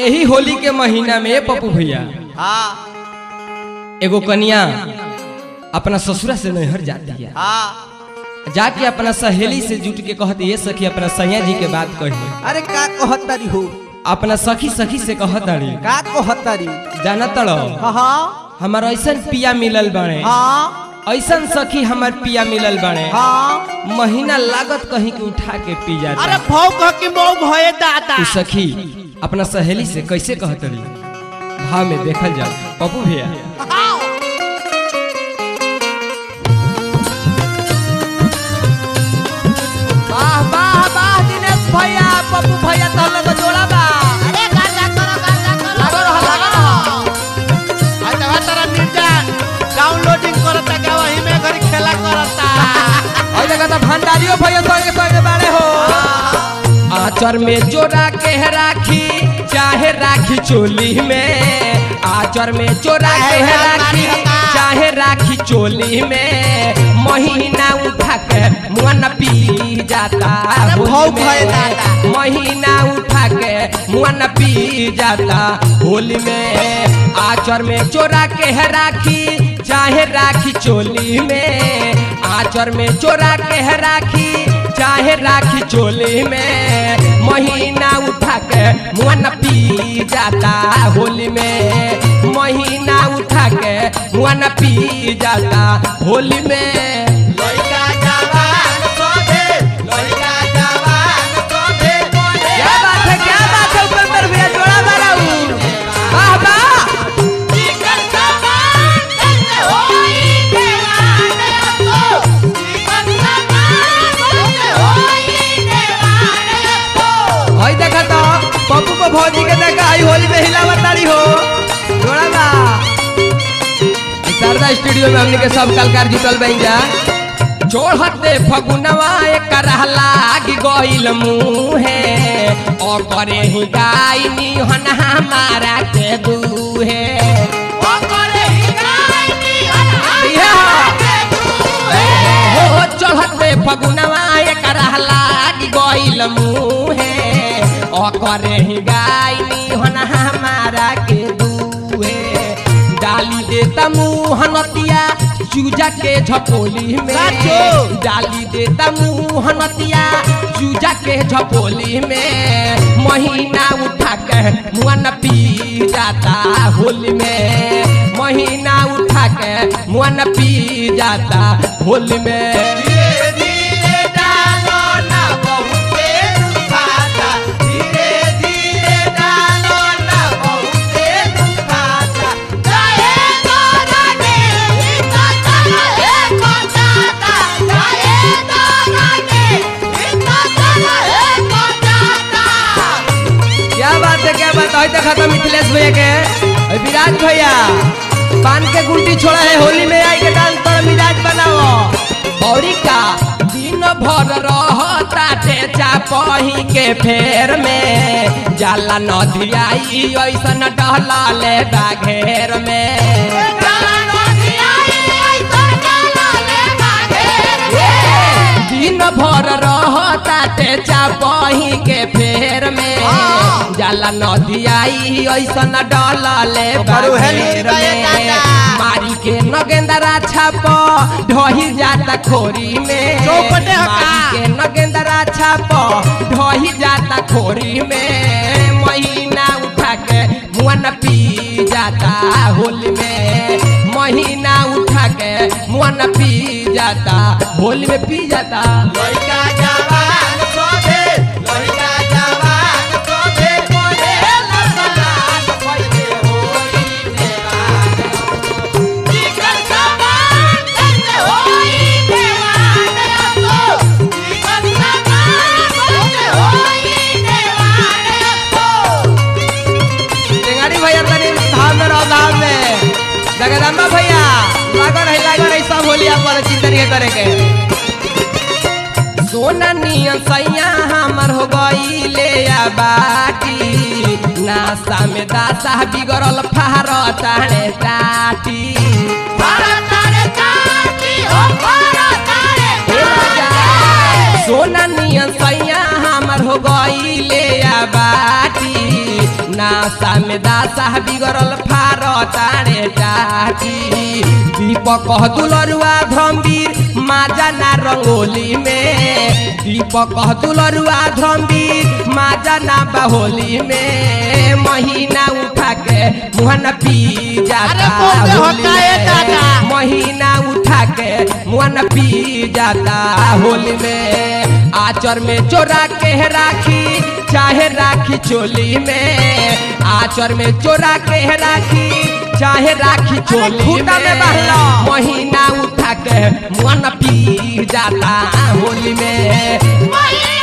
यही होली के महीना में पप्पू भैया हाँ एगो कन्या अपना ससुरा से नैहर जाती है हाँ जाके अपना सहेली से जुट के कहती ये सखी अपना सैया जी के बात कही अरे का कहतारी हो अपना सखी सखी से कहताड़ी का कहतारी जाना तड़ो हाँ हाँ हमार ऐसन पिया मिलल बने हाँ ऐसन सखी हमार पिया मिलल बने हाँ महीना लागत कहीं के उठा के पी अरे जाता भाव कह के मऊ भये दादा उ सखी अपना सहेली से कैसे कहतड़ी भाव में देखल जाओ पप्पू भैया वाह वाह वाह दिनेश भैया पप्पू भैया तो लोग जोड़ा बा अरे गाजा करो गाजा करो लागो रहो लागो रहो आज हवा तारा निर्जन डाउनलोडिंग करता क्या वही में घरी खेला करता और देखा था भंडारियों भैया संगे संगे बारे हो आचर में जोड़ा के राखी चाहे राखी चोली में आचर में जोड़ा के राखी चाहे राखी चोली में महीना उठा के मुआन पी जाता अरे होली भाव में। भय दादा। महीना उठा के मुआन पी जाता होली में आचर में चोरा के है राखी चाहे राखी चोली में आचर में चोरा के है राखी चाहे राखी चोली में महीना उठा के मुआन पी जाता होली में महीना उठा के मुआन पी जाता होली में लइका जवान सोधे लइका जवान सोधे क्या बात है क्या बात है उपेंद्र भैया जोड़ा मारा हूँ वाह वाह चिकन सामान कैसे होई देवाने को चिकन सामान कैसे होई देवाने को हई देखा तो पप्पू को भौजी के देखा आई होली में हिलावत तारी हो जोड़ा बा ई शारदा स्टूडियो में हमने के सब कलाकार जुटल बन जा जोड़ते फगुनवा एक लाग गइल मुहे और करे ही गायनी हन हमारा के दूहे ओ करे हिगाई इहे हो। के दूए हो चढ़ते फगुनवा एक लाग गइल मुहे ओकरे ही गायनी हन हमारा के दुहे डाली देता मुँह नतिया चूजा के झपोली में साचो। डाली देता मुँह नतिया चूजा के झपोली में महीना उठा के मुआ न पी जाता होली में महीना उठा के मुआ न पी जाता होली में धीरे धीरे डालो ना बहुते दुखाता धीरे धीरे डालो ना बहुते दुखाता जाए तो रानी इतना चला है कोटाता जाए तो रानी इतना चला है कोटाता क्या बात है क्या बात है देखा था मिथिलेश भैया के और विराज भैया पान के गुंटी छोड़ा है होली में आई के डांस पर मिजाज बनाओ और का दिन भर रहता टेचा पही के फेर में जाला नदी आई ऐसन डहला ले घेर में जानो दिया ऐसा डाला ले बागेर दिन भर रहता टेचा पही के फेर में हाँ। जाला नदी आई ऐसन डलले ओकरो हेली बागेर गए में दादा। मारी के नगेंदरा छाप ढही जाता खोरी में चौपटे हका। मारी के नगेंदरा छाप ढही जाता खोरी में महीना उठा के मुआ न पी जाता होली में महीना उठा के मुआ न पी जाता होली में पी जाता लइका जवान सोधे लइका जवान सोधे मोरे लसलान पहिले होई देवान चिकन सामान कैसे होई देवाने को चिकन सामान कैसे होई देवाने को टेंगारी भैया तनी धाम में रहो धाम में जगदम्बा भैया लागो रही लागो रही सब होलिया पर चिंतन के करे के सोना नियन सैया हमर हो गई ले आ बाटी नासा में दासा बिगड़ल फार ताणे टाटी तारे चाटी हो तारे हे राजा, तारे सोना नियन सैया हमर हो गई ले आ बाटी ना नासा में दासा बिगड़ल फार तारे टाटी दीपक दुलरुआ धम्बीर माजा ना रंगोली में दीपक दुलरुआ धम्बीर माजा ना बहोली में महीना उठा के मुहन पी जाता अरे बोलते हो होली काहे में। दादा? महीना उठा के मुहन पी जाता होली में आचर में चोरा के राखी चाहे राखी चोली में आचर में चोरा के राखी चाहे राखी चोली खूंटा में में बहला। महीना उठा के मन पी जाता होली में महीना